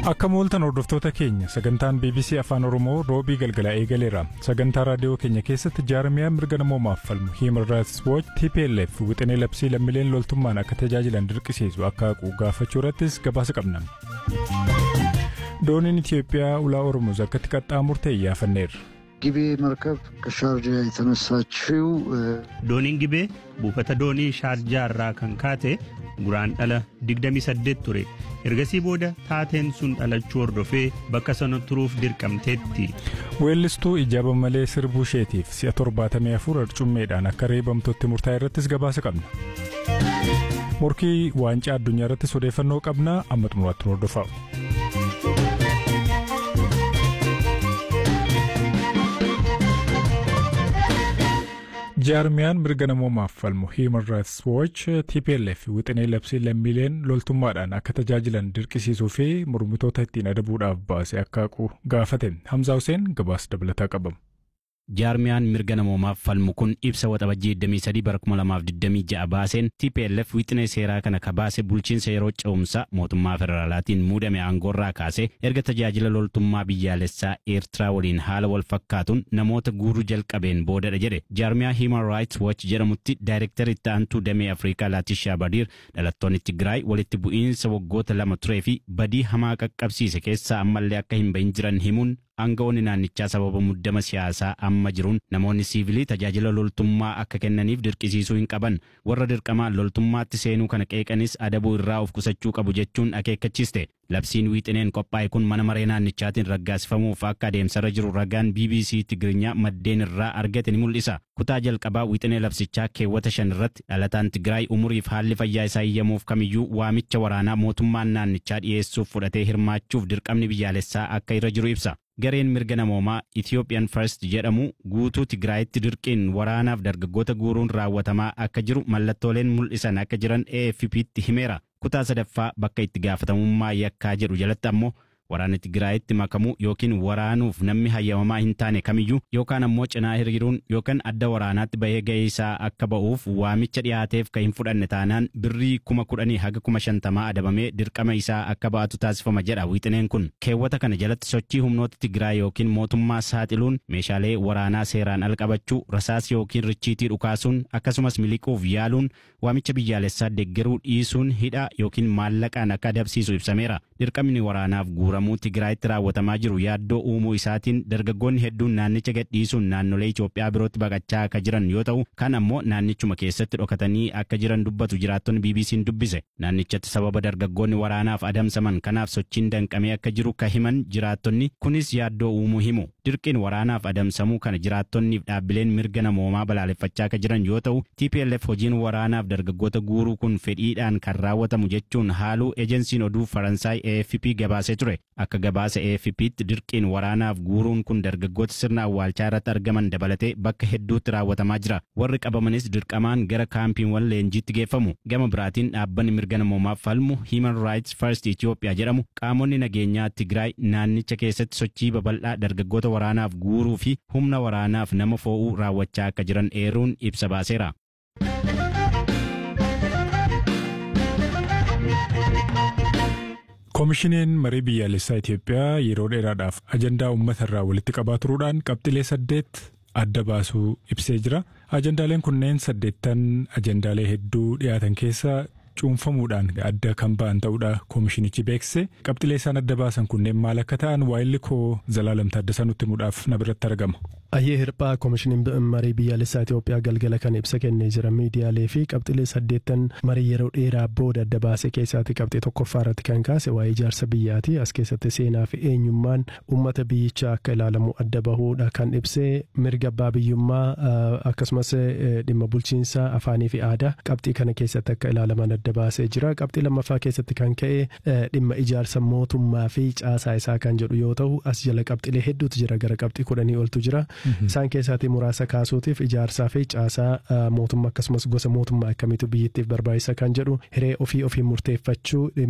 Akka mooltan hordoftoota keenya sagantaan BBC Afaan Oromoo roobii galgalaa eegaleera. Sagantaa raadiyoo keenya keessatti jaarmiyaa mirga namoomaaf falmu Human Rights Watch TPLF wixinee labsii lammiileen loltummaan akka tajaajilan dirqisiisu akka haqu gaafachuu irrattis gabaasa qabna. Dooniin Itiyoophiyaa ulaa Oromoos akkatti qaxxaamurte iyyaafanneerra. ጊቤ መርከብ ከሻርጃ የተነሳችው Dooniin gibee buufata doonii shaarjaa irraa kan kaate guraan dhala 28 ture. Ergasii booda taateen sun dhalachuu hordofee bakka sana turuuf dirqamteetti. Weellistuu ijaaba malee sirbuu isheetiif si'a 74 arcummeedhaan akka reebamtotti murtaa'e irrattis gabaasa qabna. Morkii waancaa addunyaa irrattis odeeffannoo qabna amma xumuraatti nu hordofaa. jaarmiyaan mirga namoomaaf falmu Human Rights Watch TPLF wixinee labsii lammiileen loltummaadhaan akka tajaajilan dirqisiisuu fi mormitoota ittiin adabuudhaaf baase akka haqu gaafate Hamzaa Hussein gabaasa dabalataa qabamu. jaarmiyaan mirga namoomaaf falmu kun ibsa waxabajjii 23 bara 2026 baaseen TPLF wixinee seeraa kana ka baase bulchiinsa yeroo ce'umsaa mootummaa federaalaatiin muudame aangoorraa kaase erga tajaajila loltummaa biyyaalessaa eertiraa waliin haala wal fakkaatuun namoota guuruu jalqabeen boodadha jedhe jaarmiyaa Human Rights Watch jedhamutti daayirektari itti aantuu damee Afrikaa Laatishaa Badiir dhalattoonni Tigraay walitti bu'iinsa waggoota lama turee fi badii hamaa qaqqabsiise keessaa ammallee akka hin bahin jiran himuun aangawoonni naannichaa sababa muddama siyaasaa amma jiruun namoonni siivilii tajaajila loltummaa akka kennaniif dirqisiisuu hin qaban warra dirqamaan loltummaatti seenuu kana qeeqanis adabuu irraa of qusachuu qabu jechuun akeekkachiiste labsiin wiixineen qophaa'e kun mana maree naannichaatiin raggaasifamuuf akka adeemsarra jiru ragaan BBC Tigirinya maddeen irraa argate ni mul'isa kutaa jalqabaa wiixinee labsichaa keewwata shan irratti dhalataan Tigraay umuriif haalli fayyaa isaa iyyamuuf kamiyyuu waamicha waraanaa mootummaan naannichaa dhiyeessuuf fudhatee hirmaachuuf dirqamni biyyaalessaa akka irra jiru ibsa. gareen mirga namoomaa Ethiopian First jedhamu guutuu Tigraayitti dirqiin waraanaaf dargaggoota guuruun raawwatamaa akka jiru mallattooleen mul'isan akka jiran AFP'tti himeera. Kutaa sadaffaa bakka itti gaafatamummaa yakkaa jedhu jalatti ammoo waraana Tigraayitti makamuu yookiin waraanuuf namni hayyamamaa hin taane kamiyyuu yookaan ammoo cinaa hiriiruun yookaan adda waraanaatti bahee ga'ee isaa akka ba'uuf waamicha dhiyaateef kan hin fudhanne taanaan birrii kuma kudhanii haga kuma shantamaa adabamee dirqama isaa akka ba'atu taasifama jedha wiixineen kun keewwata kana jalatti sochii humnoota Tigraay yookiin mootummaa saaxiluun meeshaalee waraanaa seeraan al qabachuu rasaas yookiin richiitii dhukaasuun akkasumas miliquuf yaaluun waamicha biyyaalessaa deeggaruu dhiisuun hidha yookiin maallaqaan akka adabsiisu ibsameera dirqamni waraanaaf guura guuramuu Tigraayitti raawwatamaa jiru yaaddoo uumuu isaatiin dargaggoonni hedduun naannicha gadhiisuun naannolee Itoophiyaa birootti baqachaa akka jiran yoo ta'u kan ammoo naannichuma keessatti dhokatanii akka jiran dubbatu jiraattonni BBC'n dubbise naannichatti sababa dargaggoonni waraanaaf adamsaman kanaaf sochiin danqamee akka jiru ka himan jiraattonni kunis yaaddoo uumuu himu dirqiin waraanaaf adamsamuu kana jiraattonniif dhaabbileen mirga namoomaa balaaleffachaa akka jiran yoo ta'u TPLF hojiin waraanaaf dargaggoota guuruu kun fedhiidhaan kan raawwatamu jechuun haaluu ejensiin oduu Faransaay AFP gabaasee ture akka gabaasa AFP'tti dirqiin waraanaaf guuruun kun dargaggoota sirna awwaalchaa irratti argaman dabalatee bakka hedduutti raawwatamaa jira warri qabamanis dirqamaan gara kaampiiwwan leenjiitti geeffamu gama biraatiin dhaabbanni mirga namoomaaf falmu Human Rights First Ethiopia jedhamu qaamonni nageenyaa Tigraay naannicha keessatti sochii babal'aa dargaggoota waraanaaf guuruu fi humna waraanaaf nama fo'uu raawwachaa akka jiran eeruun ibsa baaseera. Koomishiniin marii biyyaalessaa Itoophiyaa yeroo dheeraadhaaf ajandaa uummata irraa walitti qabaa turuudhaan qabxilee saddeet adda baasuu ibsee jira. Ajandaaleen kunneen saddeettan ajandaalee hedduu dhiyaatan keessa cuunfamuudhaan adda kan ba'an ta'uudha koomishinichi beeksise. Qabxilee isaan adda baasan kunneen maal akka ta'an waa'illi koo Zalaalam Taaddasaa nutti himuudhaaf na biratti argama. Ayyee hirphaa koomishiniin marii biyyaalessaa Itoophiyaa galgala kan ibsa kennee jira miidiyaalee fi qabxilee saddeettan marii yeroo dheeraa booda adda baasee keessaatti qabxee tokkoffaa irratti kan kaase waa'ee ijaarsa biyyaati as keessatti seenaa fi eenyummaan uummata biyyichaa akka ilaalamu adda bahuudha kan ibsee mirga abbaa biyyummaa akkasumas dhimma bulchiinsaa afaanii fi aadaa qabxii kana keessatti akka ilaalaman adda baasee jira qabxii lammaffaa keessatti kan ka'e dhimma ijaarsa mootummaa fi caasaa isaa kan jedhu yoo ta'u as jala qabxilee hedduutu jira gara qabxii kudhanii oltu jira. Isaan keessaatii muraasa kaasuutiif ijaarsaa fi caasaa mootummaa akkasumas gosa mootummaa akkamiitu biyyattiif barbaachisa kan jedhu hiree ofii ofii murteeffachuu